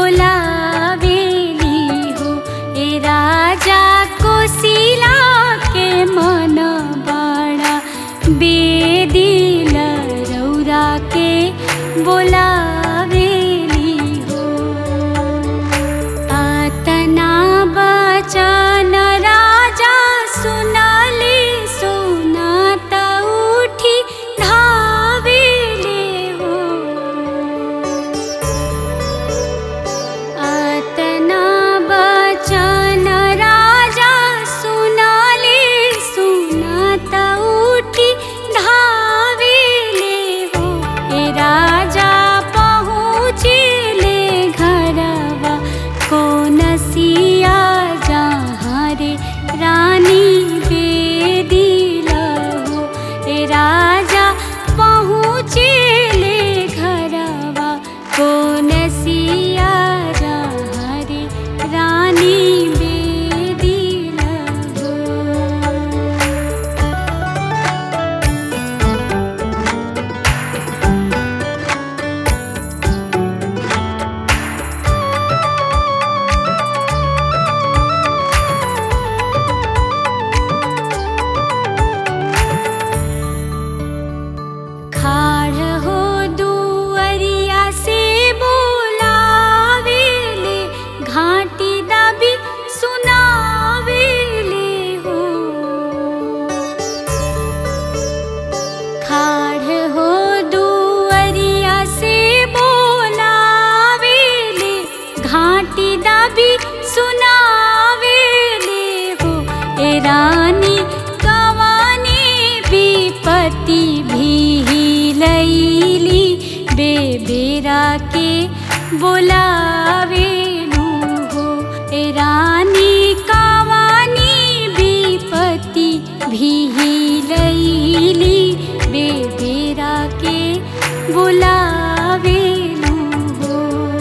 बोलावेली हो ए राजा कोशिला के मन बड़ा बेदिल रौरा के बोलावेली हो आतना बचन राजा सुनली सुनात उठी धावेले हो आतना बचन राजा सुनली सुनात उठी धावेले हो ए राजा पहुँचले घरवा कौन सिया जहाँ रे रानी बेदिल हो ए राजा पहुँचले घरवा कौन सिया जहाँ रे रानी बेदिल हो खाड़ हो दुअरिया से बोलावेले घाटी दबी सुनावेले हो खाड़ हो दुअरिया से बोलावेले घाटी दबी सुनावेले हो ए रानी कवानी विपत्ति भी लैली बेबेरा के बोलावेलू हो ए रानी कवानी विपत्ति भी लैली बेबेरा के बोलावेलू हो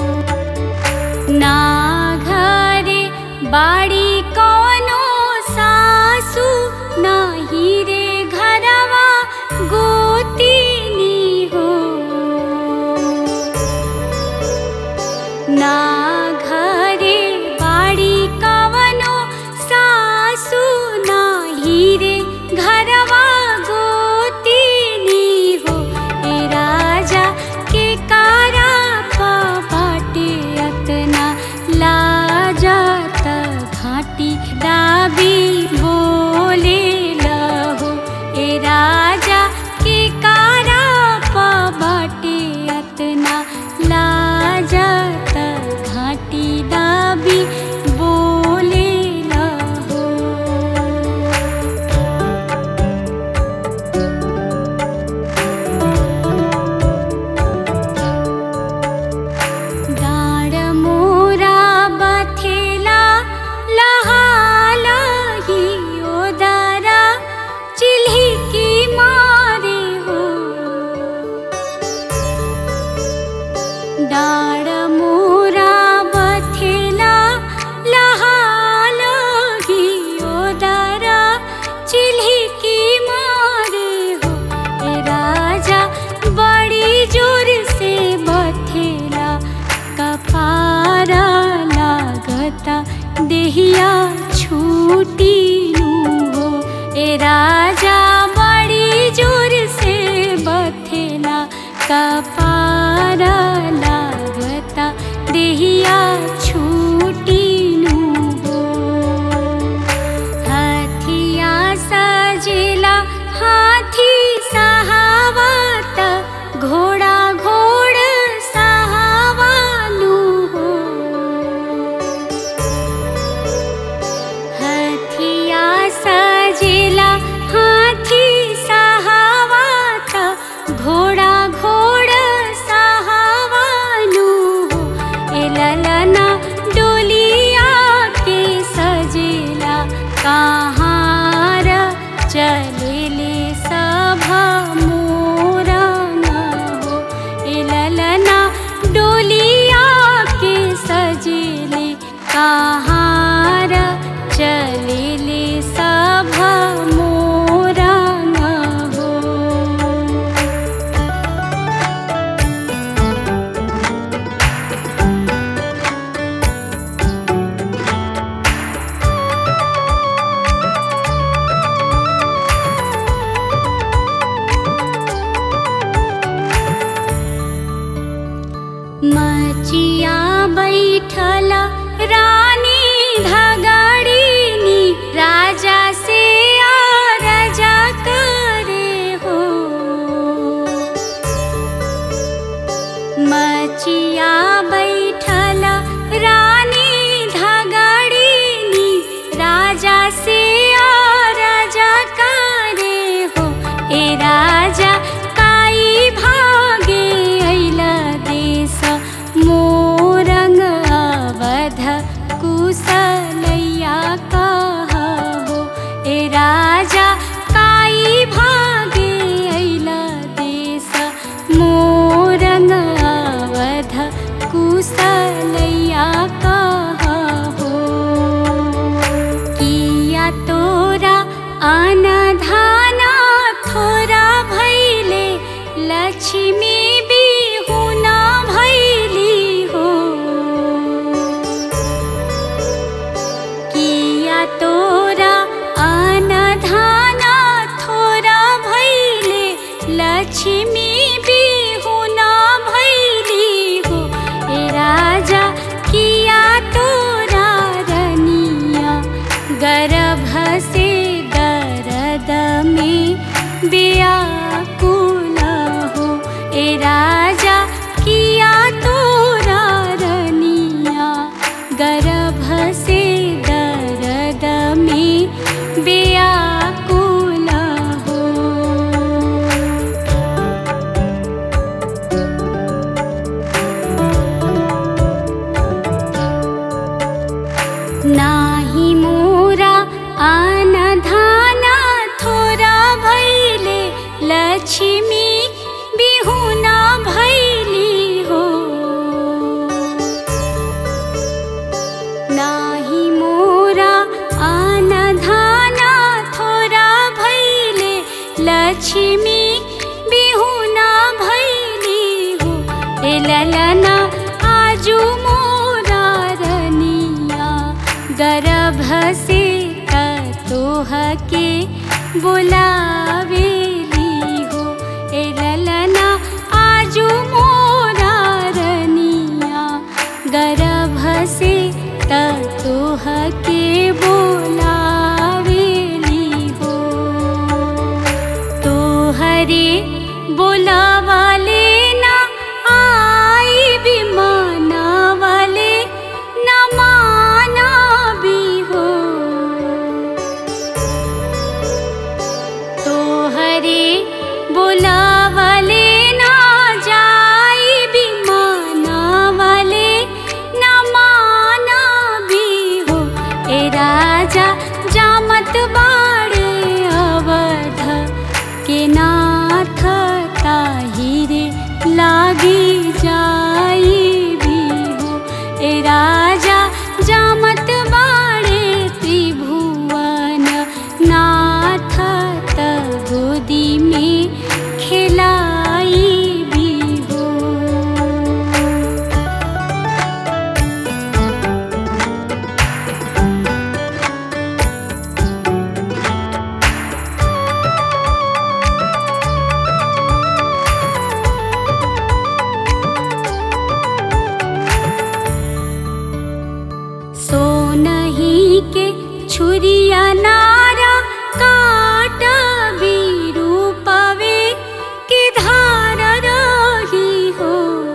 ना घरे बाड़ी कौनो सासू नाही रे घरवा गोतिनी हो ना घरे बाड़ी कवनो सासू नाही रे घरवा गोतिनी हो ए राजा के कारा पाटे अतना लाजात घाटी दाबी बोले लहो ए राजा के कारा बाटे अतना लाजात घाटी दाबी बोले लहो डाँड मोरा बथेला लहालही ओदारा चिल्हिकी मारे हो डाँड मोरा बथेला लहालही ओदारा चिल्हिकी मारे हो ए राजा बड़ी जोर से बथेला कपारा लागता देहिया छूटी नु हो ए राजा बड़ी जोर से बथेला कपारा लागता देहिया छूटी नु हो हाथिया सजेला हाथी सहावत घोड़ा घोड़ सहावालू हो हाथिया सजेला हाथी सहावत घोड़ा घोड़ सहावालू हो ए ललना डोलिया के सजेला कहाँ र चलेले सभा मोरा न हो ए ललना डोलिया के सजेले कहाँ र चलेले सभा मोरा न हो बैठल रानी धगड़ीनी राजा से राजा करे हो मचिया बैठल रानी धगड़ीनी राजा से राजा करे हो ए राजा काई भागे अइल देश मोरंग अवध कुशलैया कहो ए राजा काई भागे अइल देश मोरंग अवध कुशलैया कहो किया तोरा अनधाना थोरा भैले लक्ष्मी बिहुना भैली हो किया तोरा अनधाना थोरा भैले लक्ष्मी बिहुना भैली हो ए राजा किया तोरा रनिया गर्भ से दर्द में व्याकुल हो ए राजा किया तोरा रनिया गर्भ से दर्द में व्याकुल हो नाही मोरा अनधाना थोरा भैले लक्ष्मी बिहुना भैली हो नाही मोरा अनधाना थोरा भैले लक्ष्मी बिहुना भैली हो ए ललना आजू मोरा रनिया गर्भ से तोह के बुलावेली हो ए ललना आजू मोरा रनिया गर्भ से तोह के बोलावेली हो तोहरे बोलावाले ना आई भी माना वाले न माना भी हो तोहरे बोलावाले ना जाई भी माना वाले न माना भी हो ए राजा जामत बाड़े अवध के नाथ ताहिरे लागी जाई भी हो ए राजा जामत बाड़े त्रिभुवन नाथ त गोदी में खिलाई भी हो सोनही के छुरिया नारा काट विरूपवे के धार रही हो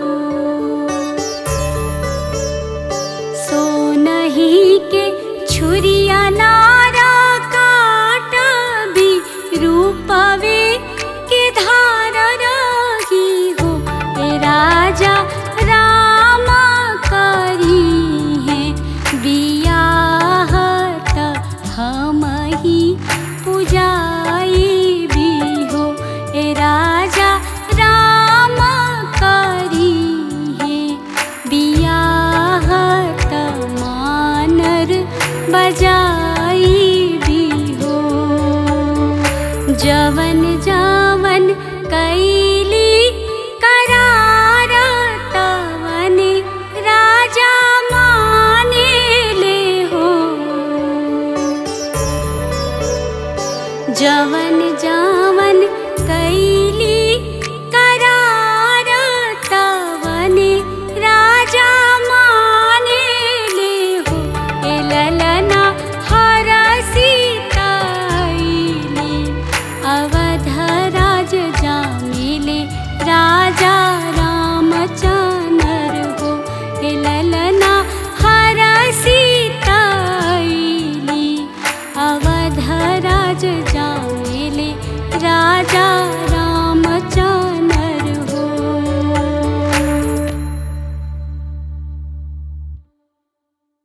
सोनही के छुरिया नारा काट विरूपवे के धार रही हो ए राजा राम करी है बियाह त हम ही पुजाई भी हो ए राजा राम करी है बियाह त मानर बजाई भी हो जवन जवन कैली करार तवन राजा माने ले हो जवन जवन कैली करार तवन राजा माने अवध राज जामिले राजा